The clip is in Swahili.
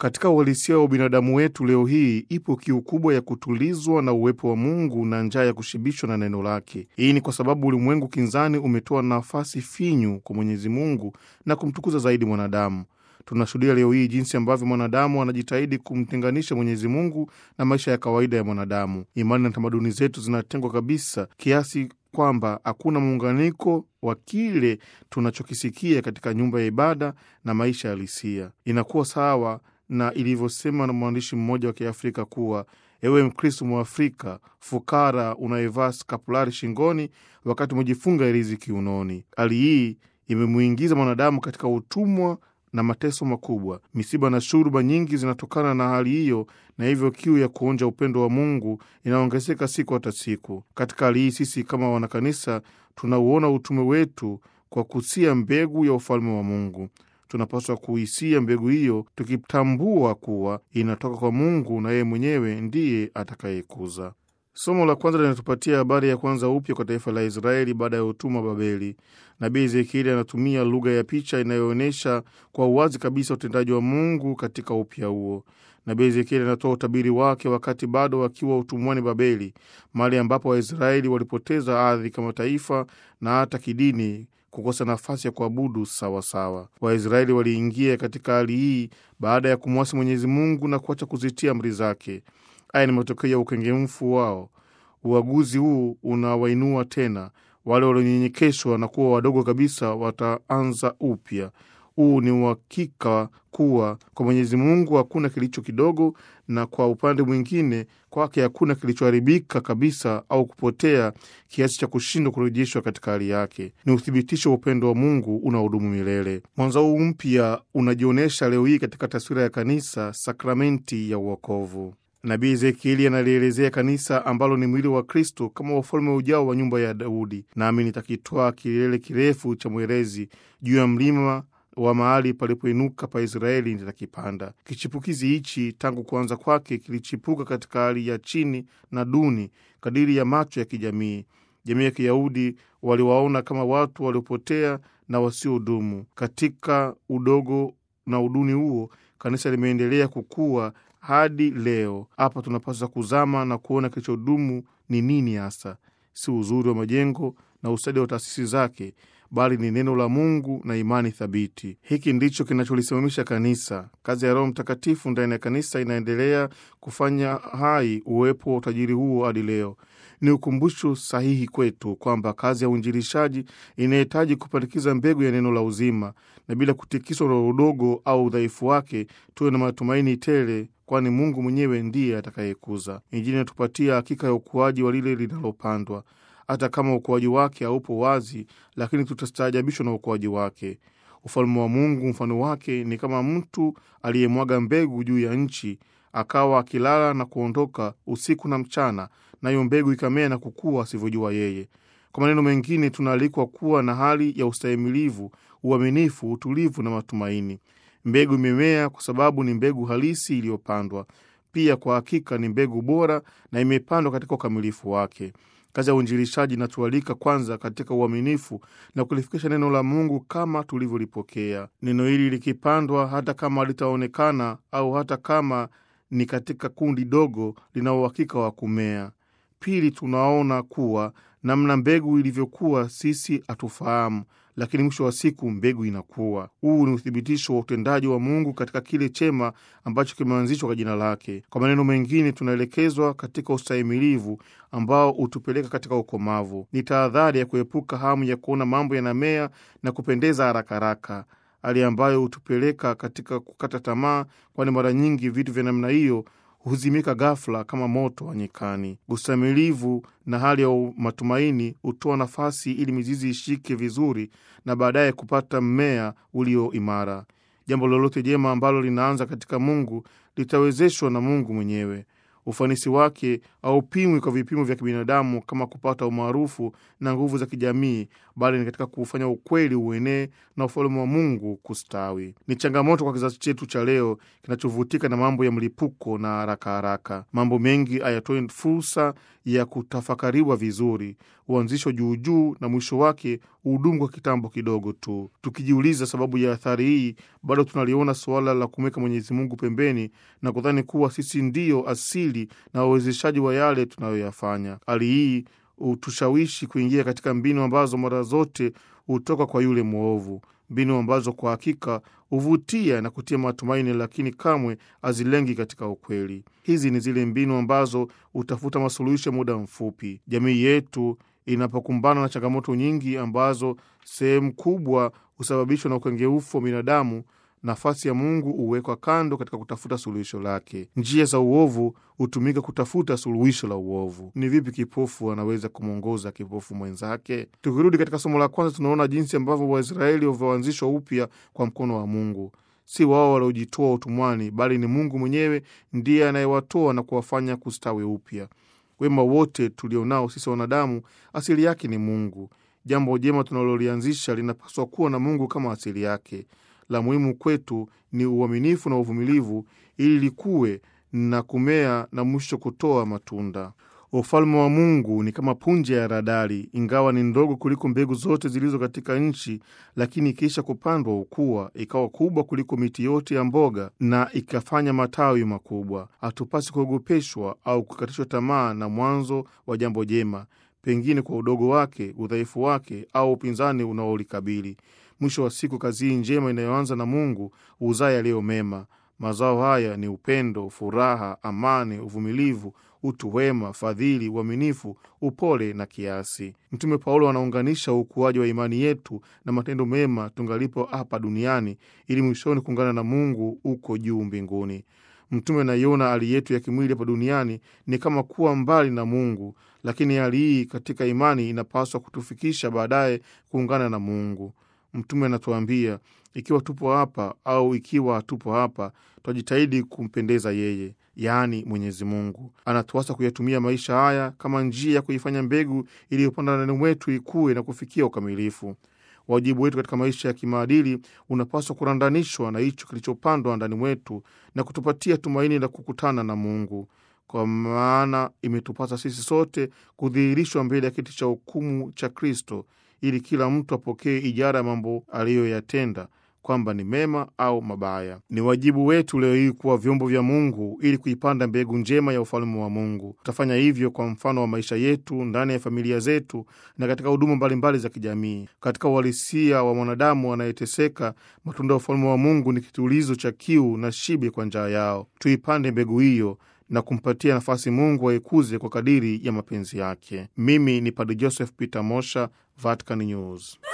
Katika uhalisia wa binadamu wetu leo hii, ipo kiu kubwa ya kutulizwa na uwepo wa Mungu na njaa ya kushibishwa na neno lake. Hii ni kwa sababu ulimwengu kinzani umetoa nafasi finyu kwa Mwenyezi Mungu na kumtukuza zaidi mwanadamu. Tunashuhudia leo hii jinsi ambavyo mwanadamu anajitahidi kumtenganisha Mwenyezi Mungu na maisha ya kawaida ya mwanadamu. Imani na tamaduni zetu zinatengwa kabisa kiasi kwamba hakuna muunganiko wa kile tunachokisikia katika nyumba ya ibada na maisha halisia. Inakuwa sawa na ilivyosema na mwandishi mmoja wa Kiafrika kuwa ewe Mkristo Mwafrika fukara unayevaa skapulari shingoni wakati umejifunga hirizi kiunoni. Hali hii imemwingiza mwanadamu katika utumwa na mateso makubwa. Misiba na shuruba nyingi zinatokana na hali hiyo, na hivyo kiu ya kuonja upendo wa Mungu inaongezeka siku hata siku. Katika hali hii, sisi kama wanakanisa tunauona utume wetu kwa kusia mbegu ya ufalme wa Mungu. Tunapaswa kuisia mbegu hiyo tukitambua kuwa inatoka kwa Mungu na yeye mwenyewe ndiye atakayekuza. Somo la kwanza linatupatia habari ya kwanza upya kwa taifa la Israeli baada ya utumwa Babeli. Nabii Ezekieli anatumia lugha ya picha inayoonyesha kwa uwazi kabisa utendaji wa Mungu katika upya huo. Nabii Ezekieli anatoa utabiri wake wakati bado wakiwa utumwani Babeli, mahali ambapo Waisraeli walipoteza ardhi kama taifa na hata kidini kukosa nafasi ya kuabudu sawasawa. Waisraeli waliingia katika hali hii baada ya kumwasi Mwenyezi Mungu na kuacha kuzitia amri zake. Haya ni matokeo ya ukengemfu wao. Uaguzi huu unawainua tena wale walionyenyekeshwa na kuwa wadogo kabisa, wataanza upya. Huu ni uhakika kuwa kwa Mwenyezi Mungu hakuna kilicho kidogo, na kwa upande mwingine kwake hakuna kilichoharibika kabisa au kupotea kiasi cha kushindwa kurejeshwa katika hali yake. Ni uthibitisho wa upendo wa Mungu unaodumu milele. Mwanzo huu mpya unajionyesha leo hii katika taswira ya kanisa, sakramenti ya uokovu. Nabii Ezekieli analielezea kanisa ambalo ni mwili wa Kristo kama ufalme ujao wa nyumba ya Daudi. Nami nitakitwaa kilele kirefu cha mwerezi juu ya mlima wa mahali palipoinuka pa Israeli nitakipanda. Kichipukizi hichi tangu kuanza kwake kilichipuka katika hali ya chini na duni kadiri ya macho ya kijamii. Jamii ya Kiyahudi waliwaona kama watu waliopotea na wasiodumu. Katika udogo na uduni huo, kanisa limeendelea kukua hadi leo. Hapa tunapaswa kuzama na kuona kilichodumu ni nini hasa, si uzuri wa majengo na ustadi wa taasisi zake, bali ni neno la Mungu na imani thabiti. Hiki ndicho kinacholisimamisha kanisa. Kazi ya Roho Mtakatifu ndani ya kanisa inaendelea kufanya hai uwepo wa utajiri huo hadi leo. Ni ukumbusho sahihi kwetu kwamba kazi ya uinjilishaji inahitaji kupandikiza mbegu ya neno la uzima, na bila kutikiswa na udogo au udhaifu wake, tuwe na matumaini tele kwani Mungu mwenyewe ndiye atakayekuza. Injili inatupatia hakika ya ukuaji wa lile linalopandwa. Hata kama ukuaji wake haupo wazi, lakini tutastaajabishwa na ukuaji wake. Ufalme wa Mungu mfano wake ni kama mtu aliyemwaga mbegu juu ya nchi, akawa akilala na kuondoka usiku na mchana, nayo mbegu ikamea na kukua asivyojua yeye. Kwa maneno mengine, tunaalikwa kuwa na hali ya ustahimilivu, uaminifu, utulivu na matumaini. Mbegu imemea kwa sababu ni mbegu halisi iliyopandwa. Pia kwa hakika ni mbegu bora na imepandwa katika ukamilifu wake. Kazi ya uinjilishaji inatualika kwanza katika uaminifu na kulifikisha neno la Mungu kama tulivyolipokea. Neno hili likipandwa, hata kama litaonekana au hata kama ni katika kundi dogo, lina uhakika wa kumea. Pili, tunaona kuwa namna mbegu ilivyokuwa sisi hatufahamu, lakini mwisho wa siku mbegu inakuwa. Huu ni uthibitisho wa utendaji wa Mungu katika kile chema ambacho kimeanzishwa kwa jina lake. Kwa maneno mengine, tunaelekezwa katika ustahimilivu ambao hutupeleka katika ukomavu. Ni tahadhari ya kuepuka hamu ya kuona mambo yanamea na kupendeza haraka haraka, hali ambayo hutupeleka katika kukata tamaa, kwani mara nyingi vitu vya namna hiyo huzimika ghafla kama moto wa nyikani. Ustahimilivu na hali ya matumaini hutoa nafasi ili mizizi ishike vizuri na baadaye kupata mmea ulio imara. Jambo lolote jema ambalo linaanza katika Mungu litawezeshwa na Mungu mwenyewe. Ufanisi wake haupimwi kwa vipimo vya kibinadamu kama kupata umaarufu na nguvu za kijamii, bali ni katika kuufanya ukweli uenee na ufalme wa Mungu kustawi. Ni changamoto kwa kizazi chetu cha leo kinachovutika na mambo ya mlipuko na haraka haraka. Mambo mengi hayatoi fursa ya kutafakariwa vizuri, huanzishwa juujuu na mwisho wake hudumu kwa kitambo kidogo tu. Tukijiuliza sababu ya athari hii, bado tunaliona suala la kumweka Mwenyezi Mungu pembeni na kudhani kuwa sisi ndiyo asili na wawezeshaji wa yale tunayoyafanya. Hali hii hutushawishi kuingia katika mbinu ambazo mara zote hutoka kwa yule mwovu, mbinu ambazo kwa hakika huvutia na kutia matumaini, lakini kamwe hazilengi katika ukweli. Hizi ni zile mbinu ambazo hutafuta masuluhisho ya muda mfupi. Jamii yetu inapokumbana na changamoto nyingi ambazo sehemu kubwa husababishwa na ukengeufu wa binadamu, nafasi ya Mungu huwekwa kando katika kutafuta suluhisho lake. Njia za uovu hutumika kutafuta suluhisho la uovu. Ni vipi kipofu anaweza kumwongoza kipofu mwenzake? Tukirudi katika somo la kwanza, tunaona jinsi ambavyo Waisraeli walivyoanzishwa upya kwa mkono wa Mungu. Si wao waliojitoa utumwani, bali ni Mungu mwenyewe ndiye anayewatoa na kuwafanya kustawi upya. Wema wote tulionao sisi wanadamu asili yake ni Mungu. Jambo jema tunalolianzisha linapaswa kuwa na Mungu kama asili yake. La muhimu kwetu ni uaminifu na uvumilivu, ili likuwe na kumea na mwisho kutoa matunda. Ufalme wa Mungu ni kama punje ya haradali, ingawa ni ndogo kuliko mbegu zote zilizo katika nchi, lakini ikiisha kupandwa hukua ikawa kubwa kuliko miti yote ya mboga na ikafanya matawi makubwa. Hatupasi kuogopeshwa au kukatishwa tamaa na mwanzo wa jambo jema, pengine kwa udogo wake, udhaifu wake au upinzani unaolikabili. Mwisho wa siku, kazi hii njema inayoanza na Mungu huzaa yaliyo mema. Mazao haya ni upendo, furaha, amani, uvumilivu, utu wema, fadhili, uaminifu, upole na kiasi. Mtume Paulo anaunganisha ukuaji wa imani yetu na matendo mema tungalipo hapa duniani, ili mwishoni kuungana na Mungu huko juu mbinguni. Mtume anaiona hali yetu ya kimwili hapa duniani ni kama kuwa mbali na Mungu, lakini hali hii katika imani inapaswa kutufikisha baadaye kuungana na Mungu. Mtume anatuambia ikiwa tupo hapa au ikiwa hatupo hapa, twajitahidi kumpendeza yeye, yaani Mwenyezi Mungu. Anatuasa kuyatumia maisha haya kama njia ya kuifanya mbegu iliyopanda ndani mwetu ikue na kufikia ukamilifu. Wajibu wetu katika maisha ya kimaadili unapaswa kurandanishwa na hicho kilichopandwa ndani mwetu na kutupatia tumaini la kukutana na Mungu, kwa maana imetupasa sisi sote kudhihirishwa mbele ya kiti cha hukumu cha Kristo ili kila mtu apokee ijara ya mambo aliyoyatenda kwamba ni mema au mabaya. Ni wajibu wetu leo hii kuwa vyombo vya Mungu ili kuipanda mbegu njema ya ufalme wa Mungu. Tutafanya hivyo kwa mfano wa maisha yetu ndani ya familia zetu na katika huduma mbalimbali za kijamii. Katika uhalisia wa mwanadamu anayeteseka, matunda ya ufalme wa Mungu ni kitulizo cha kiu na shibe kwa njaa yao. Tuipande mbegu hiyo na kumpatia nafasi Mungu aikuze kwa kadiri ya mapenzi yake. Mimi ni Padre Joseph Peter Mosha, Vatican News.